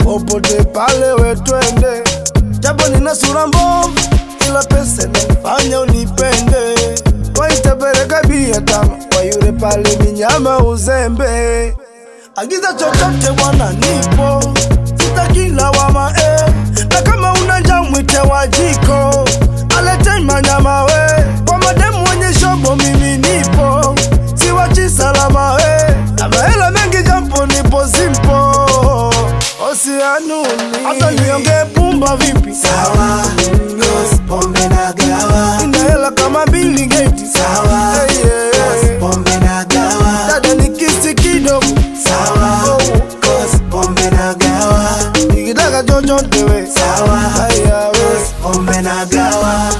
popote pale we twende, japo nina sura mbovu, ila pesa inanifanya unipende. Waitapeleka bia tamu kwa yule pale minyama uzembe, agiza chochote bwana, nipo sitaki lawama eh. na kama una njaa mwite wa jiko alete manyama we kwa mademu wenye shobo, mimi nipo siwachi salama we na mahela mengi jampo nipo simpo osianuni hata niongee pumba vipi Sawa, cause pombe na gawa. ina hela kama Bill Gates Sawa, Hey, yeah. cause pombe na gawa. dada nikisi kidogo Sawa, cause pombe na gawa. nikitaka chochote we Sawa, haya we cause pombe na gawa.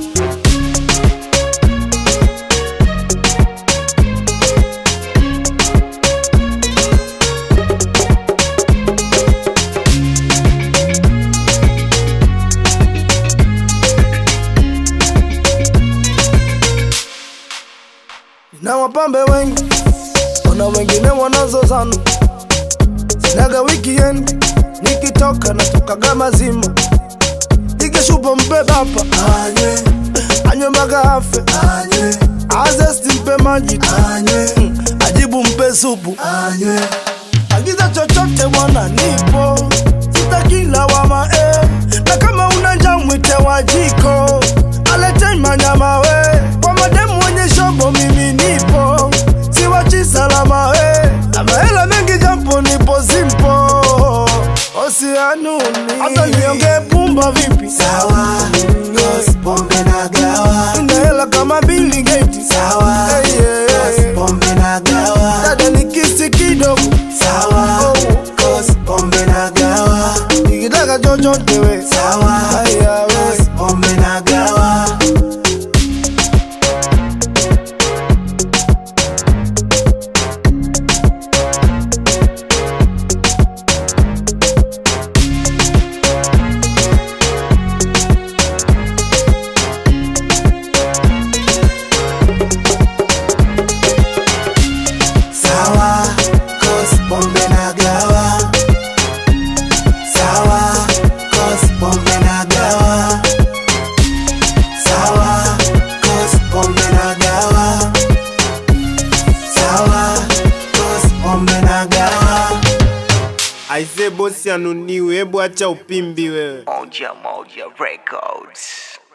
na wapambe wengi, wana wengine wanazozana. Sinaga weekend, nikitoka natokaga mazima, nikishupa mpe bapa Anywe, anywe mpaka afe, anywe, azesti mpe maji tu, anywe, ajibu mpe supu, anywe. agiza chochote bwana, nipo sitaki lawama eh. na kama una njaa mwite wa jiko alete manyama we kwa mademu wenye shobo, mimi nipo siwachi salama we na mahela mengi jampo nipo simpo osianuni hata niongee pumba vipi Sawa, cause pombe na gawa. ina hela kama Bill Gates Sawa, Hey, yeah. cause pombe na gawa. dada nikisi kidogo Sawa, cause pombe na gawa. nikitaka chochote we Sawa, haya we cause pombe na gawa. Sawa, cause pombe na gawa. Sawa, cause pombe na gawa. Sawa, cause pombe na gawa. Sawa, cause pombe na gawa. Aise bosi anuniwe, hebu acha upimbi wewe. Moja Moja Records.